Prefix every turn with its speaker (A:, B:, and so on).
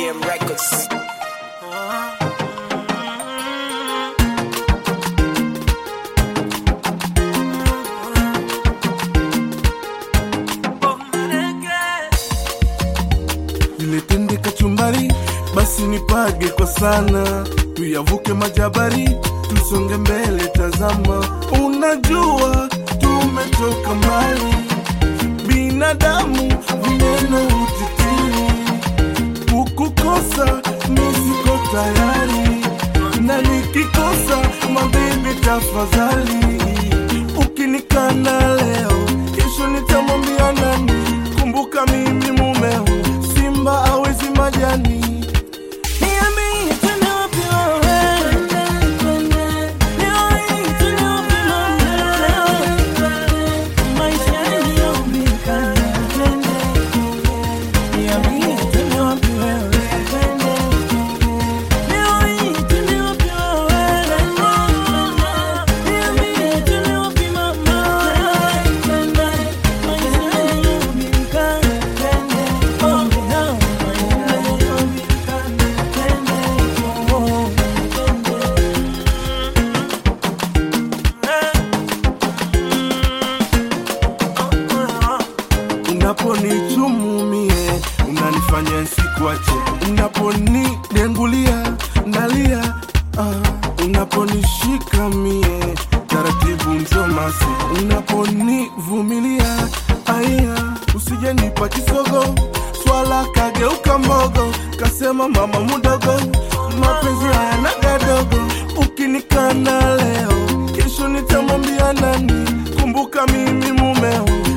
A: BM Records.
B: Niletende kachumbari, basi nipage kwa sana, tuyavuke majabari, tusonge mbele. Tazama, unajua tumetoka mbali, binadamu vineno utitiri, kukukosa nisiko tayari, na nikikosa mabibi, tafadhali ukinikana leo, kesho nitamwambia nani? Kumbuka mimi mumeo, simba awezi majani. Niambie tena wapi wewe? Niambie tena wapi mama? Maisha yaliyobika. Niambie tena wapi wewe? Niambie tena wapi wewe? Niambie tena wapi mama? Maisha yaliyobika. Oh, no. Unaponichumumie unanifanya sikuache, unaponidengulia nalia, ah, unaponishika mie taratibu mzomasi, unaponivumilia aya, usijenipa kisogo, swala kageuka mbogo, kasema mama mudogo, mapenzi hayana gadogo, ukinikana leo, kesho nitamwambia nani? Kumbuka mimi mumeo